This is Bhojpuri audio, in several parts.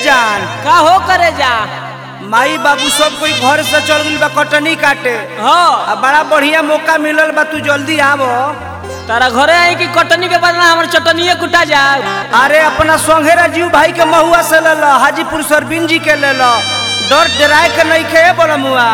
जान का हो करे जा माई बाबू सब कोई घर से चल गइल बा कटनी काटे हाँ आ बड़ा बढ़िया मौका मिलल बा तू जल्दी आवो तारा घरे आई कि कटनी के बदला हमर चटनिए कुटा जा अरे अपना संघे राजीव भाई के महुआ से ले लो हाजीपुर सरबिन जी के ले लो डर डराए के नहीं खे बोला मुआ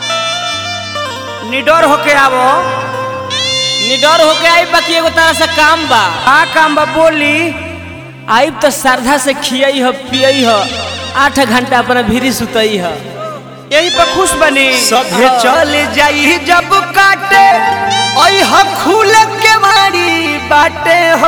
निडर होके आवो निडर होके आई बाकी एगो तारा से काम बा का काम बा बोली आइब तो श्रद्धा से खियई ह पियई ह आठ घंटा अपना भीरी सुतई ह यही पर खुश बनी सभे हाँ। चल जाई जब काटे ओई ह खुल के मारी बाटे हो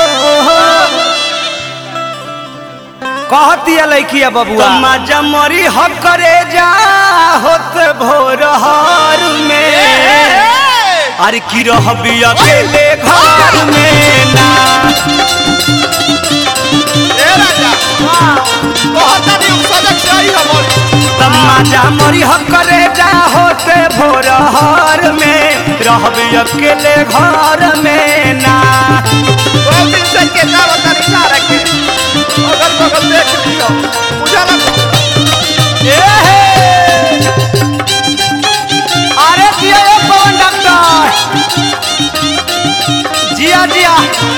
कहती है लड़किया बबुआ मजा मरी ह करे जा होत भोर हर में अरे की रहबी अकेले घर में ना ए राजा कहता नहीं सजग से आई हमर तमाजा मरी ह करे जा होते भोर हर में रहबी अकेले घर में ना दो दिन से के ना बता नहीं ना रखे अगल बगल देख लियो उजाला ए हे अरे दिया ये पवन डॉक्टर जिया जिया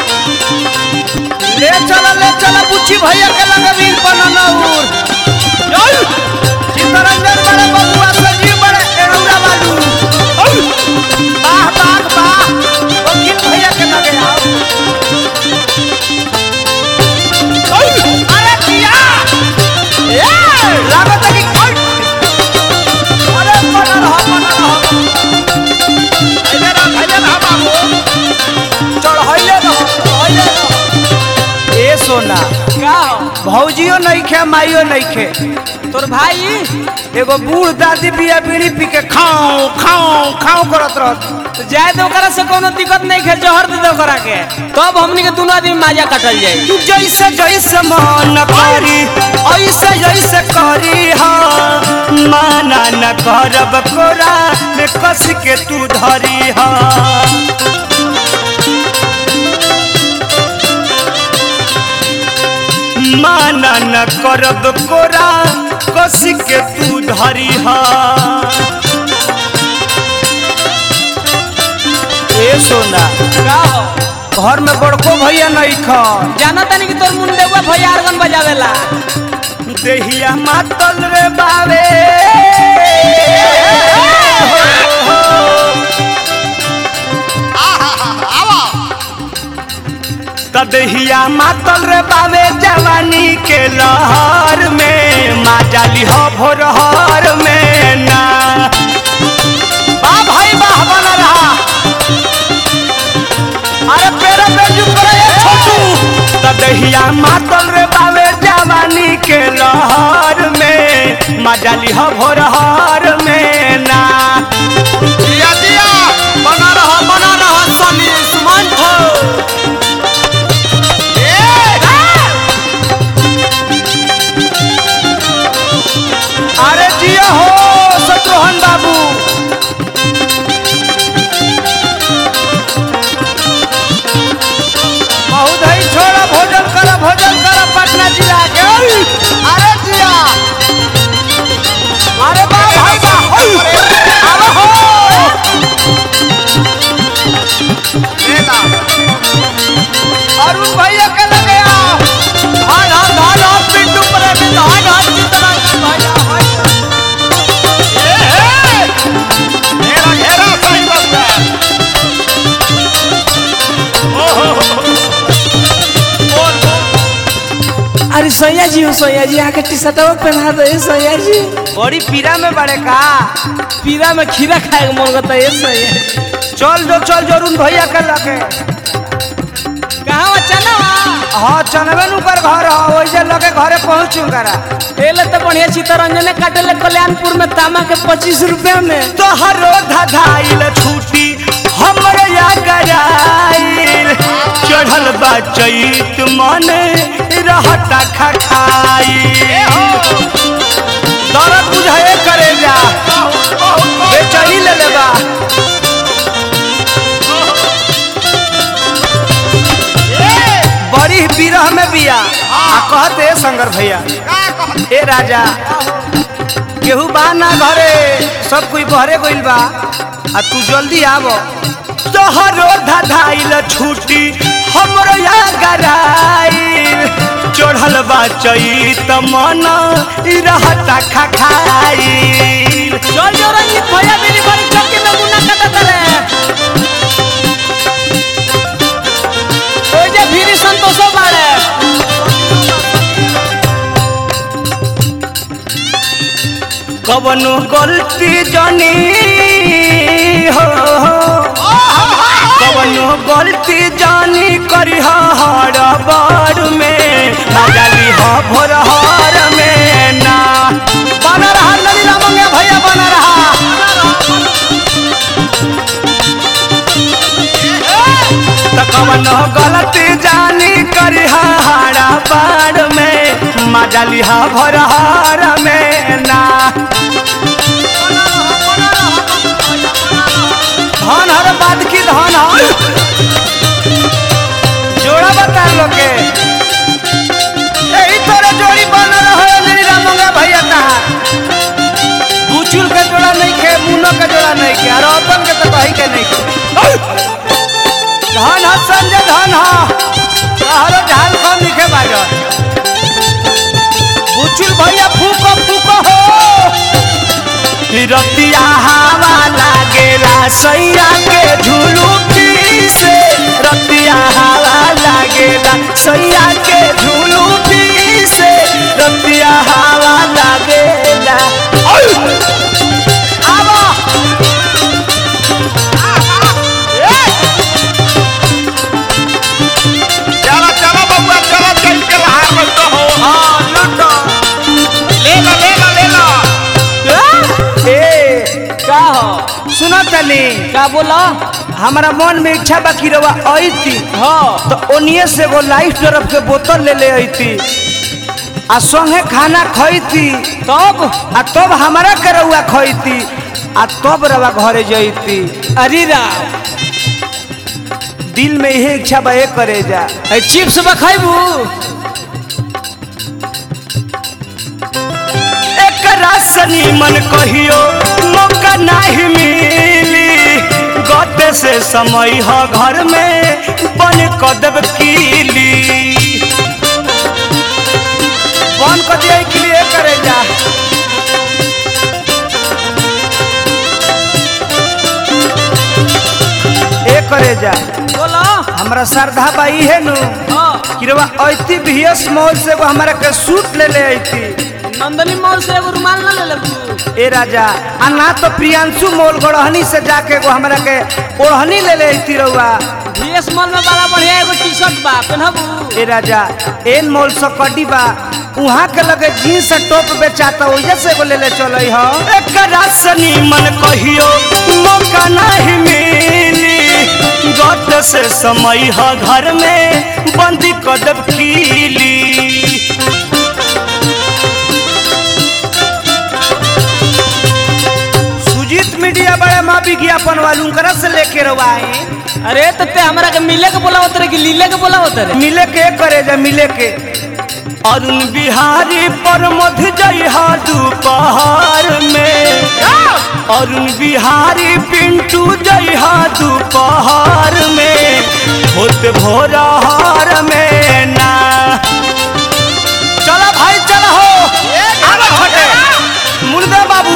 ले चला ले चला बुच्ची भैया के लगे वीर बननौर चल चित्तरंजन बड़े बबुआ संजीव बड़े एरौरा बालू वाह वाह वाह वकील भैया के लगे आओ अरे जिया ए लागत है कि अरे बनल हो बनल हो इधर आ भैया ना बाबू चढ़ैले रहो चढ़ैले रहो ए सोना का हो भौजियो नहीं खे माइयो नहीं खे तोर भाई एगो बूढ़ दादी बिया बीड़ी पी के खाओ खाओ खाओ करत रहत तो जाए तो ओकरा से कोनो दिक्कत नहीं खे जहर दे दे ओकरा के तब हमनी के दोनों आदमी माजा कटल जाई तू जैसे जैसे मन करी ऐसे जैसे करी हा माना न करब कोरा में कस के तू धरी हा माना न करब कोरा कस के तू धरी हा ए सोना का हो घर में बड़को भैया नहीं खा जाना तानी कि तोर मुंडे हुआ भैया आर्गन बजावेला देहिया मातल रे बावे आवा तदहिया मातल रे बावे जवानी के लहर में माजाली हो भोरहर में ना वाह भाई वाह बना रहा अरे पेरा बेजू करे ये छोटू तदहिया मातल रे बावे जवानी के लहर में माजाली हो भोरहर में ना दिया दिया बना रहा बना रहा सनी सुमंत अरे जिया हो शत्रुघ्न बाबू बहुत ही छोड़ा भोजन करा भोजन करा पटना जिला के ओई! अरे जिया अरे बा भाई बा ओई! अरे हो लेला अरुण भैया के लगे आओ हाय हाय हाय हाय पिंटू प्रेमी हाय हाय चित्तरंजन भैया हाय घेरा घेरा सही बस्ता ओहो बोल बोल अरे सैया जी हो सैया जी आके टी शर्टवा पहना दे सैया जी बड़ी पीरा में बड़े का पीरा में खीरा खाए के मन करता है सैया चल जो चल जो अरुण भैया के लगे कहाँ चला हाँ चनबे नु कर घर हो वैसे लगे घरे पहुंचू करा एले तो बढ़िया चित्तरंजन काटले कल्याणपुर में तामा के पच्चीस रुपया में तोहरो धधाइल छूटी हमरे या गराइल चढ़ल बा चैत मन रहता खखाई दर्द बुझाए करे जा बेचैनी ले लेबा बड़ी बिरह में बिया आ कहते शंकर भैया का कहत ए राजा केहू बा ना घरे सब कोई बहरे गइल बा आ तू जल्दी आव तोहरो धधाइल छुट्टी हमरो या गराइल चढ़ल बा चैत मन ई रहता खखाइल चल जो रंजीत भैया मेरी बड़ी चौकी में मुन्ना कटा करे ओए जे भीरी संतोषो बाड़े कवनो गलती जनी हो कवनो गलती जानी करी हर बार में मजाली हो भोर हर में ना बना रहा नदी रामंगे भैया बना रहा तो कवनो गलती जानी करी हर बार में मजाली हो भोर हर में ना धन हर बात की धन हर जोड़ा बता लोग के यही तरह जोड़ी बन रहा मेरी रामंगा भैया कहा बुचुल के जोड़ा नहीं खे मुनो के जोड़ा नहीं खे और अपन के तो कहीं के नहीं खे धन हा संजय धन हा हरो झाल कम लिखे बाजो बुचुल भैया फूको फूको हो रतिया हवा लागेला सैया के झुलुकी से रतिया हवा लागेला सैया के झुलुकी से रतिया हवा लागेला आवा चला चला बबुआ चला चल के बाहर में तो हो हाँ लूटो ले ला ले ला ले ला ए का हो सुनो तनी का बोला हमारा मन में इच्छा बा कि रवा आई हाँ तो ओनिए से वो लाइफ तरफ के बोतल ले ले अइती आ संगे खाना खइती तब आ तब हमारा के रउआ खइती आ तब रवा घरे जइती अरे राम दिल में यही इच्छा बा एक करे जा ए चिप्स बखाइबू एक रासनी मन कहियो मौका नहीं मिली गते से समय ह घर में बन कदब कीली बन कर दिया के लिए करे जा ए करे जा बोला हमरा श्रद्धा बाई है नु हाँ कि रवा ऐती बीएस मॉल से वो हमरा के सूट ले ले ऐती नंदनी मॉल से एगो रुमाल ना ले लेबू ए राजा आ ना तो प्रियांशु मोल गढ़हनी से जाके वो हमरा के ओढ़नी ले ले ऐती रउआ भीएस मॉल में बड़ा बढ़िया एगो टी शर्ट बा पहनबू ए राजा एन मोल से कडी बा उहाँ के लगे जीन्स टॉप बेचाता ओइजा से एगो ले ले चलई ह एक रासनी मन कहियो मौका नहीं मिली गत से समय ह घर में बंदी कदब कीली सुजीत मीडिया बड़े माँ विज्ञापन वालू करा से लेके रवाए अरे तो ते हमरा के मिले के बोला होतरे कि लीले के बोला होतरे मिले के करे जा मिले के अरुण बिहारी पर मध जइहा दोपहर में अरुण बिहारी पिंटू जइहा दोपहर में होत भोरहर में ना चलो भाई चलो हो आवा फटे मुर्दा बाबू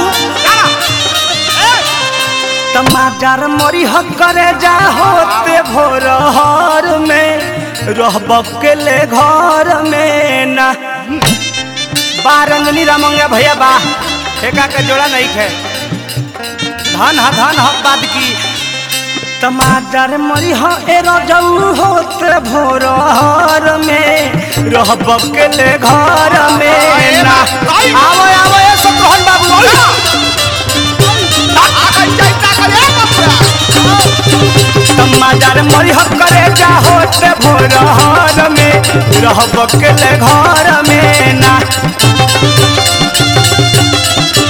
टमाटर मरी हक करे जा होते भोरहर में रहब के ले घर में ना बारंगनी रामंगे भैया बा ठेका के जोड़ा नहीं खे धन हा धन हा बाद की टमाटर मरी ह एरो जऊ होते भोरहर में रहब के ले घर में ना आवो आवो ए सतरोहन बाबू टमाटर मरी ह करे जा होते भोरहर में रहब के ले घर में ना